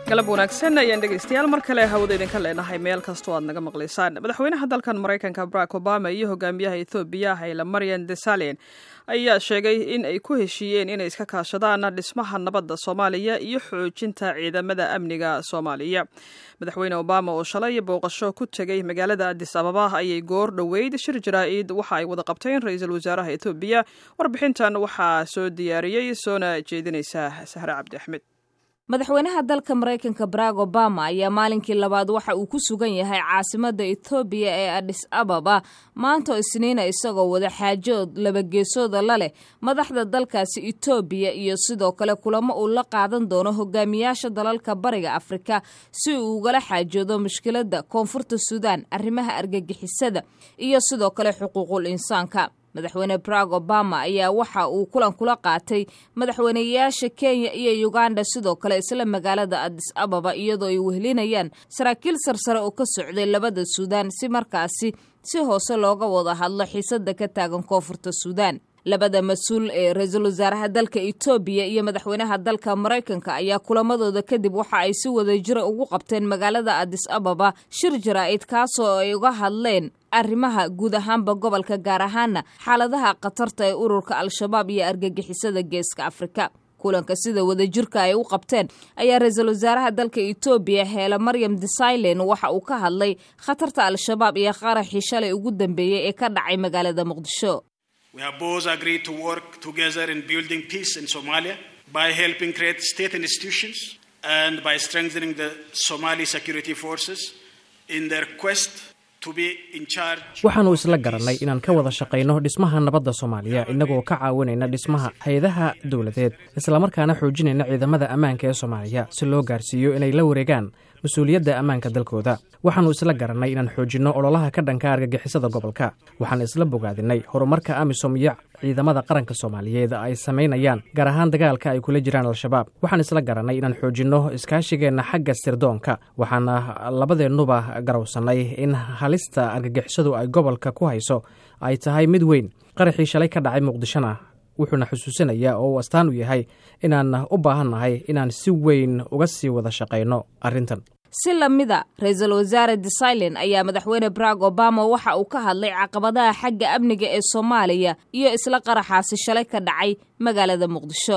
galab wanaagsan ayaan dhegaystayaal mar kale hawada idinka leenahay meel kastoo aad naga maqlaysaan madaxweynaha dalkan maraykanka barack obama iyo hogaamiyaha ethoobiya hayla maryan desalin ayaa sheegay in ay ku heshiiyeen inay iska kaashadaan dhismaha nabadda soomaaliya iyo xoojinta ciidamada amniga soomaaliya madaxweyne obama oo shalay booqasho ku tegay magaalada adis ababa ayay goor dhoweyd shir jaraa-id waxa ay wada qabteen ra-iisul wasaaraha ethoobiya warbixintan waxaa soo diyaariyey soona jeedinaysa sahre cabdi axmed madaxweynaha dalka maraykanka barack obama ayaa maalinkii labaad waxa uu ku sugan yahay caasimadda etoobiya ee adhis ababa maanta isniina isagoo wada xaajood labageesooda la leh madaxda dalkaasi etoobiya iyo sidoo kale kulamo uu la qaadan doono hogaamiyaasha dalalka bariga afrika si uu ugala xaajoodo mushkiladda koonfurta suudaan arrimaha argagixisada iyo sidoo kale xuquuqul insaanka madaxweyne barack obama ayaa waxa uu kulan kula qaatay madaxweyneyaasha kenya iyo uganda sidoo kale isla magaalada adis ababa iyadoo ay wehelinayaan saraakiil sarsare oo ka socday labada suudaan si markaasi si hoose looga wada hadlo xiisada ka taagan koonfurta suudaan labada mas-uul ee ra-iisul wasaaraha dalka etoobiya iyo madaxweynaha dalka maraykanka ayaa kulamadooda kadib waxa ay si wada jira ugu qabteen magaalada adis ababa shir jaraa-id kaasoo ay uga hadleen arrimaha guud ahaanba gobolka gaar ahaana xaaladaha khatarta ee ururka al-shabaab iyo argagixisada geeska afrika kulanka sida wadajirka ay u qabteen ayaa ra-iisul wasaaraha dalka etoobiya heela maryam desailen waxa uu ka hadlay khatarta al-shabaab iyo qaraxii shalay ugu dambeeyey ee ka dhacay magaalada muqdisho We have both agreed to work together in building peace in Somalia by helping create state institutions and by strengthening the Somali security forces in their quest waxaannu isla garannay inaan ka wada shaqayno dhismaha nabadda soomaaliya innagoo ka caawinayna dhismaha hay-adaha dowladeed islamarkaana xoojinayna ciidamada ammaanka ee soomaaliya si loo gaarsiiyo inay la wareegaan mas-uuliyadda ammaanka dalkooda waxaannu isla garannay inaan xoojinno ololaha ka dhanka argagixisada gobolka waxaan isla bogaadinay horumarka amisom iyo ciidamada qaranka soomaaliyeed ay samaynayaan gaar ahaan dagaalka ay kula jiraan al-shabaab waxaan isla garannay inaan xoojinno iskaashigeenna xagga sirdoonka waxaana labadeennuba garowsannay in halista argagixisadu ay gobolka ku hayso ay tahay mid weyn qaraxii shalay ka dhacay muqdishona wuxuuna xusuusinayaa oo uu astaan u yahay inaan u baahannahay inaan si weyn uga sii wada shaqayno arrintan si lamida ra-iisul wasaare desailen ayaa madaxweyne barack obama waxa uu ka hadlay caqabadaha xagga amniga ee soomaaliya iyo isla qaraxaasi shalay ka dhacay magaalada muqdisho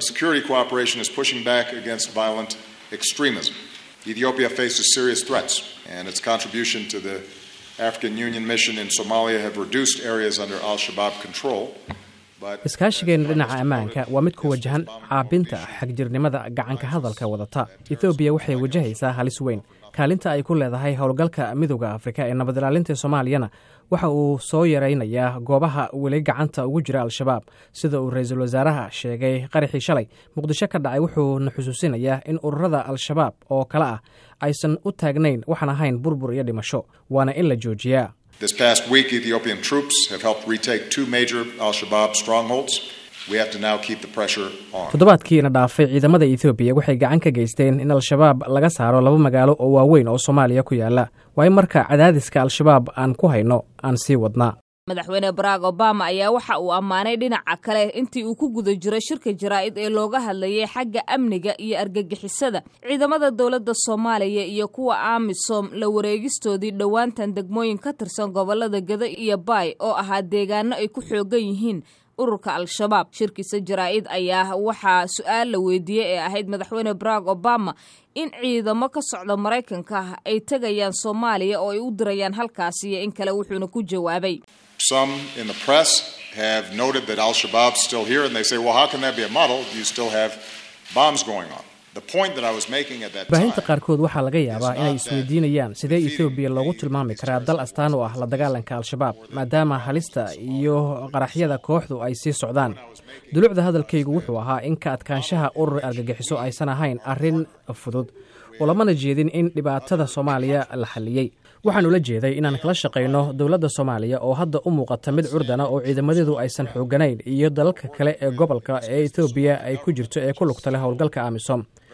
Ethiopia faces serious threats, and its contribution to the African Union mission in Somalia have reduced areas under Al Shabaab control. iskaashigeenna dhinaca ammaanka waa mid ku wajahan caabinta xagjirnimada gacanka hadalka wadata ethoobiya waxay wajahaysaa halis weyn kaalinta ay ku leedahay howlgalka midooda afrika ee nabad ilaalinta soomaaliyana waxa uu soo yaraynayaa goobaha weli gacanta ugu jira al-shabaab sida uu ra-iisul wasaaraha sheegay qaraxii shalay muqdisho ka dhacay wuxuuna xusuusinayaa in ururada al-shabaab oo kale ah aysan u taagnayn waxaan ahayn burbur iyo dhimasho waana in la joojiyaa This past week, Ethiopian troops have helped retake two major Al Shabaab strongholds. We have to now keep the pressure on. toddobaadkiina dhaafay ciidamada ethoobiya waxay gacan ka geysteen in al-shabaab laga saaro laba magaalo oo waaweyn oo soomaaliya ku yaala waa in marka cadaadiska al-shabaab aan ku hayno aan sii wadnaa madaxweyne barack obama ayaa waxa uu ammaanay dhinaca kale intii uu ku guda jiray shirka jaraa-id ee looga hadlayay xagga amniga iyo argagixisada ciidamada dowladda soomaaliya iyo kuwa amisom la wareegistoodii dhowaantan degmooyin ka tirsan gobolada gado iyo baay oo ahaa deegaano ay ku xoogan yihiin ururka al-shabaab shirkiisa jaraa-id ayaa waxaa su-aal la weydiiyey ee ahayd madaxweyne barack obama in ciidamo ka socda maraykanka ay tegayaan soomaaliya oo ay u dirayaan halkaasi iyo in kale wuxuuna ku jawaabay Some in the press have noted that Al Shabaab's still here, and they say, well, how can that be a model? You still have bombs going on. The point that I was making at that baahinta time. qaarkood waxaa laga yaabaa inay isweydiinayaan sidee ethoobiya loogu tilmaami karaa dal astaan u ah la dagaalanka al-shabaab maadaama halista iyo qaraxyada kooxdu ay sii socdaan dulucda hadalkaygu wuxuu ahaa in ka adkaanshaha urur argagixiso aysan ahayn arrin fudud oo lamana jeedin in dhibaatada soomaaliya la xalliyey waxaan ula jeeday inaan kala shaqayno dowladda soomaaliya oo hadda u muuqata mid curdana oo ciidamadeedu aysan xooganayn iyo dalalka kale ee gobolka ee etoobiya ay ku jirto ee ku lugta leh howlgalka amisom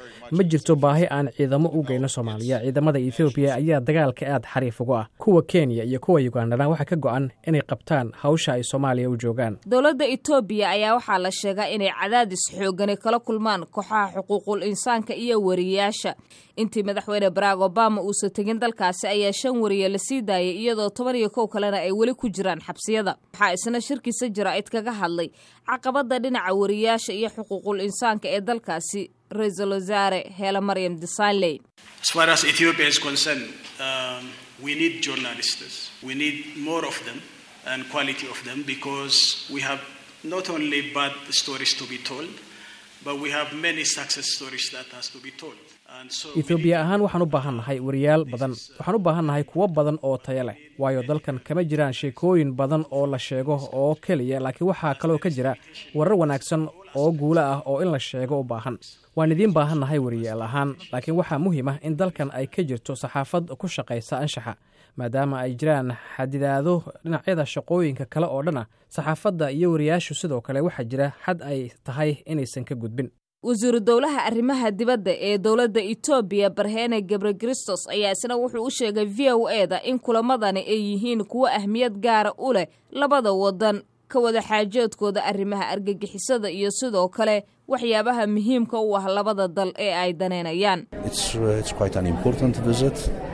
ma jirto baahi aan ciidamo u geyno soomaaliya ciidamada ethoobiya ayaa dagaalka aad xariif ugu ah kuwa kenya iyo kuwa yugandana waxaa ka go-an inay qabtaan hawsha ay soomaaliya u joogaan dowladda etoobiya ayaa waxaa la sheegaa inay cadaadis xoogani kala kulmaan kooxaha xuquuqul insaanka iyo wariyaasha intii madaxweyne barack obama uusan tegin dalkaasi ayaa shan wariye la sii daayay iyadoo toban iyo kow kalena ay weli ku jiraan xabsiyada waxaa isna shirkiisa jaraa'id kaga hadlay caqabada dhinaca wariyaasha iyo xuquuqul insaanka ee dalkaasi ra-iisul wasaare heela maryam desailey As far as Ethiopia is concerned, um, we need journalists. We need more of them and quality of them because we have not only bad stories to be told, but we have many success stories that has to be told. And so we etoobiya need- ahaan waxaan u baahannahay wariyaal badan waxaan u baahannahay kuwo badan oo tayo leh waayo dalkan kama jiraan sheekooyin badan oo la sheego oo keliya laakiin waxaa kaloo ka jira warar wanaagsan oo guulo ah oo in la sheego u baahan waan idiin baahannahay wariyaal ahaan laakiin waxaa muhiim ah in dalkan ay ka jirto saxaafad ku shaqaysa anshaxa maadaama ay jiraan xadidaado dhinacyada shaqooyinka kale oo dhan ah saxaafadda iyo wariyaashu sidoo kale waxaa jira xad ay tahay inaysan ka gudbin wasiiru dowlaha arrimaha dibadda ee dowladda etoobiya barhene gebrekristos ayaa isna wuxuu u sheegay v o e da in kulamadani ay yihiin kuwo ahmiyad gaara u leh labada wadan ka wada xaajoodkooda arrimaha argagixisada iyo sidoo kale waxyaabaha muhiimka u ah labada dal ee ay daneynayaan It's, uh, it's quite an important visit.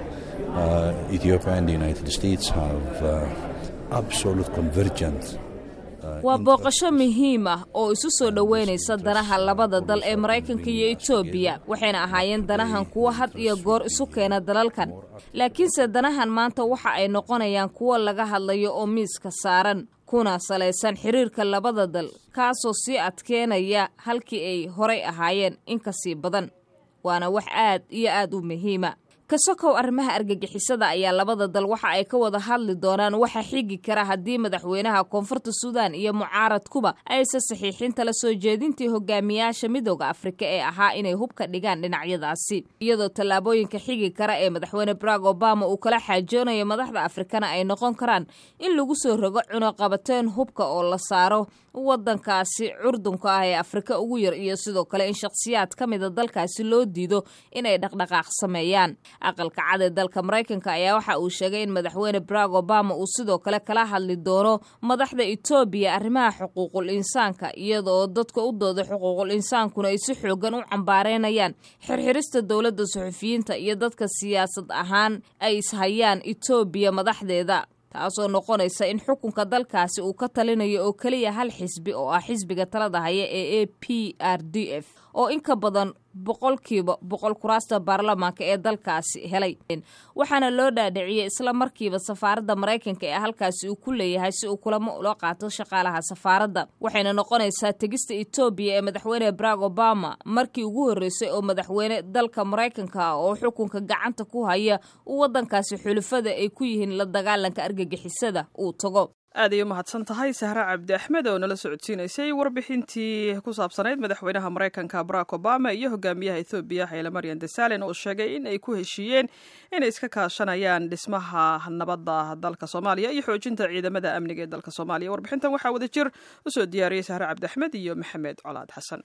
Uh, Ethiopia and the United States have uh, absolute convergent. uh, waa interests. booqasho muhiim ah oo isu soo dhoweynaysa danaha labada dal ee maraykanka iyo etoobiya waxayna ahaayeen danahan kuwo had iyo goor isu keena dalalkan laakiinse danahan maanta waxa ay noqonayaan kuwo laga hadlayo oo miiska saaran kuna salaysan xiriirka labada dal kaasoo sii adkeenaya halkii ay horay ahaayeen in ka sii badan waana wax aad iyo aad u muhiima kasokow arrimaha argagixisada ayaa labada dal waxa ay ka wada hadli doonaan waxa xigi kara haddii madaxweynaha koonfurta suudan iyo mucaaradkuba aysan saxiixin tala soo jeedintii hogaamiyaasha midooda afrika ee ahaa inay hubka dhigaan dhinacyadaasi iyadoo tallaabooyinka xigi kara ee madaxweyne barack obama uu kala xaajoonayo madaxda afrikana ay noqon karaan in lagu soo rogo cunuqabateen hubka oo la saaro wadankaasi curdunka ah ee afrika ugu yar iyo sidoo kale in shakhsiyaad ka mida dalkaasi loo diido inay dhaqdhaqaaq sameeyaan aqalka cad ee dalka maraykanka ayaa waxa uu sheegay in madaxweyne barack obama uu sidoo kale kala hadli doono madaxda etoobiya arrimaha xuquuqul insaanka iyadoo dadka u dooda xuquuqul insaankuna ay si xoogan u cambaareynayaan xirxirista dowladda suxufiyiinta iyo dadka siyaasad ahaan ay ishayaan etoobiya madaxdeeda taasoo noqonaysa in xukunka dalkaasi uu ka talinayo oo keliya hal xisbi oo ah xisbiga talada haya ee a p r d f oo in ka badan boqolkiiba boqol kuraasta baarlamaanka ee dalkaasi helay waxaana loo dhaadhiciyey isla markiiba safaaradda maraykanka ee halkaasi uu ku leeyahay si uu kulamo ula qaato shaqaalaha safaaradda waxayna noqonaysaa tegista etoobiya ee madaxweyne barack obama markii ugu horreysay oo madaxweyne dalka maraykanka ah oo xukunka gacanta ku haya uu waddankaasi xulufada ay ku yihiin la dagaalanka argagixisada uu tago aad ay u mahadsan tahay sahre cabdi axmed oo nala socodsiinaysay warbixintii ku saabsanayd madaxweynaha maraykanka barack obama iyo hogaamiyaha ethoobiya hayle maryan desalin oo sheegay in ay ku heshiiyeen inay iska kaashanayaan dhismaha nabadda dalka soomaaliya iyo xoojinta ciidamada amniga ee dalka soomaaliya warbixintan waxaa wada jir usoo diyaariyey sahre cabdi axmed iyo maxamed colaad xasan